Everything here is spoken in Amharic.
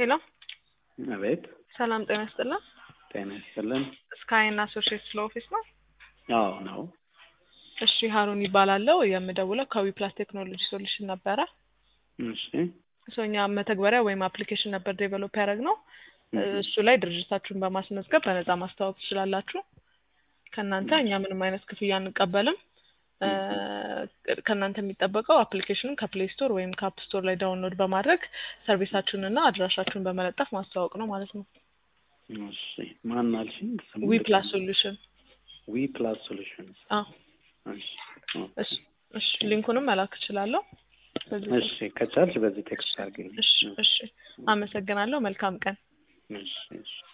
ሄሎ አቤት ሰላም ጤና ይስጥልን። ጤና ይስጥልን። ስካይን አሶሺየትስ ለኦፊስ ነው። አዎ ነው። እሺ ሀሩን ይባላለው የምደውለው ከዊ ፕላስ ቴክኖሎጂ ሶሉሽን ነበረ። እሺ ሶ እኛ መተግበሪያ ወይም አፕሊኬሽን ነበር ዴቨሎፕ ያደረግ ነው። እሱ ላይ ድርጅታችሁን በማስመዝገብ በነፃ ማስተዋወቅ ትችላላችሁ። ከእናንተ እኛ ምንም አይነት ክፍያ አንቀበልም። እ፣ ከእናንተ የሚጠበቀው አፕሊኬሽኑን ከፕሌይ ስቶር ወይም ከአፕ ስቶር ላይ ዳውንሎድ በማድረግ ሰርቪሳችሁንና አድራሻችሁን በመለጠፍ ማስተዋወቅ ነው ማለት ነው። እሺ ማን አልሽኝ? ስሙ ዊ ፕላስ ሶሉሽን ዊ ፕላስ ሶሉሽንስ። አዎ። እሺ እሺ እሺ፣ ሊንኩንም መላክ እችላለሁ። በዚህ እሺ ከቻልሽ በዚህ ቴክስት አድርግልኝ። እሺ እሺ፣ አመሰግናለሁ። መልካም ቀን። እሺ እሺ